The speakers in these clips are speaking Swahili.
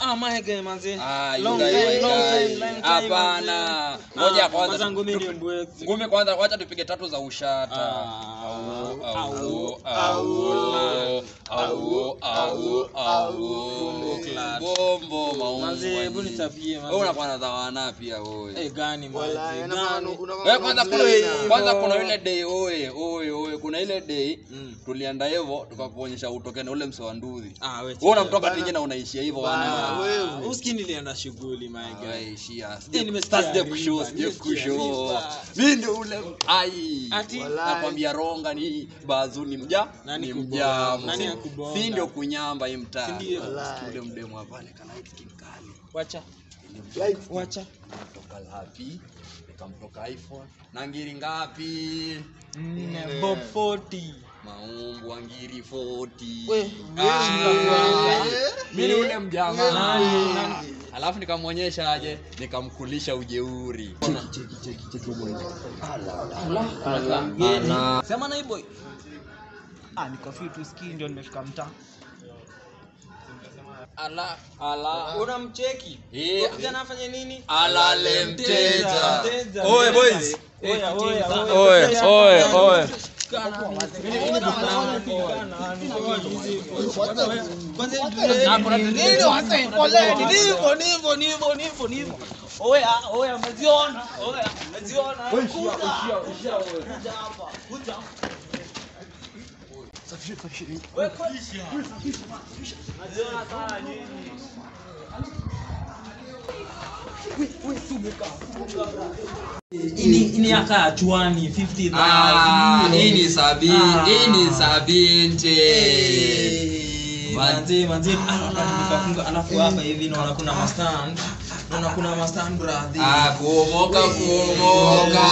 Ah, my guy, manze. Ah, you Long guy, time, my long guy. time, long time, Hapana. manze. Ngoja Ah, kwanza. kwanza ngumi ni mbwe. ngumi kwanza wacha tupige tatu za ushata Ah, Au, au, au, au, au, au, au. Bombo clad. Bombo, maumbo, Manze, hebu nini. nitabie, manze. Wewe unakuwa na dhawana pia wewe. Eh, gani, manze, Wala, gani? Wewe kwanza kuna Hivyo. kwanza kuna ile day oye oye oye kuna ile day Mm. tulienda hivyo tukakuonyesha utoke na ule mse wa ndudhi. Ah, we Wewe chill. unamtoka tije na unaishia hivyo Bana, wana. wewe. Ah, uski nilienda shughuli, my guy. Waishia. Eh, nimesikia Sasa riba, kushow, sije nimesikia kushow. riba. Mimi ndio ule ai. Ati? Nakwambia ronga ni bazu ni mja Nani ni kubonga? mjamu. Nani akubonga? Si ndio kunyamba hii mtaa. Si ndio? Sikia Ule mdemu wa pale kana light skin kali. Wacha, Light. wacha. Kutoka lapi nikamtoka iPhone na ngiri ngapi? Nne, Bob 40. Maumbu wa ngiri 40. We, Ah, Mimi ni ule mjamaa. Nani, nani? Alafu nikamwonyesha aje, nikamkulisha ujeuri. Ana Sema na hii boy. Ah, nikafii tu ski ndio nimefika mtaa. ala ala Unamcheki? Eh, Kijana afanye nini? alale mteja. Mteja. Oye boys. Oya, oya, oya. Oye, oye, oye. Ini yaka ya chwani 50 Ah, hii ni sabini, Ah. hii ni sabini. manzi manzi nikafunga alafu hapa hivi naona kuna mastand naona kuna mastand brother Ah, kuomoka kuomoka.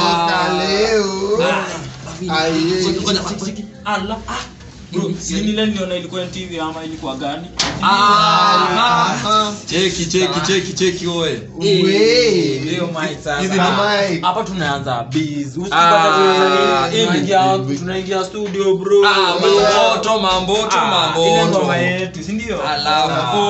ala ah bro si nile niliona ilikuwa TV ama ilikuwa gani Ah, cheki cheki cheki cheki oye. leo mic sasa Hizi ni mic. hapa tunaanza biz Ah, tunaingia tunaingia studio bro Ah, mamboto mamboto Ah, ile ngoma mamboto. yetu si ndio Alafu